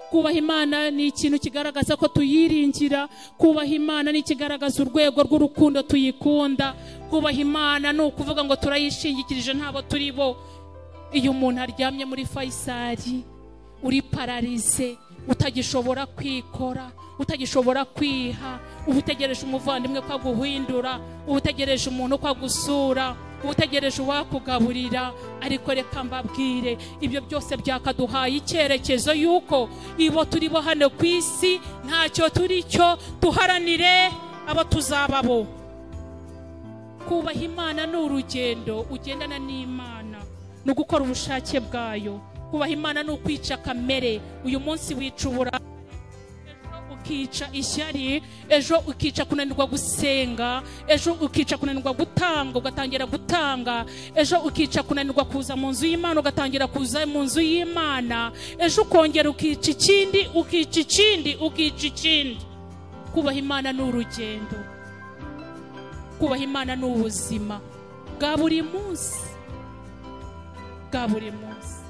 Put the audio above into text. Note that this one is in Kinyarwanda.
kubaha imana ni ikintu kigaragaza ko tuyiringira kubaha imana ni ikigaragaza urwego rw'urukundo tuyikunda kubaha imana ni ukuvuga ngo turayishingikirije ntabo turi bo iyo umuntu aryamye muri fayisari uri pararize utagishobora kwikora utagishobora kwiha uba utegereje umuvandimwe ko aguhindura uba utegereje umuntu ko agusura uba utegereje uwakugaburira ariko reka mbabwire ibyo byose byakaduhaye icyerekezo y'uko ibo turi bo hano ku isi ntacyo turi cyo duharanire abo tuzaba bo kubaha imana ni urugendo ugendana n'imana ni ugukora ubushake bwayo kubaha imana ni ukwica kamere uyu munsi wica uburara ukica ishyari ejo ukica kunanirwa gusenga ejo ukica kunanirwa gutanga ugatangira gutanga ejo ukica kunanirwa kuza mu nzu y'imana ugatangira kuza mu nzu y'imana ejo ukongera ukica ikindi ukica ikindi ukica ikindi kubaha imana ni urugendo kubaha imana ni ubuzima bwa buri munsi bwa buri munsi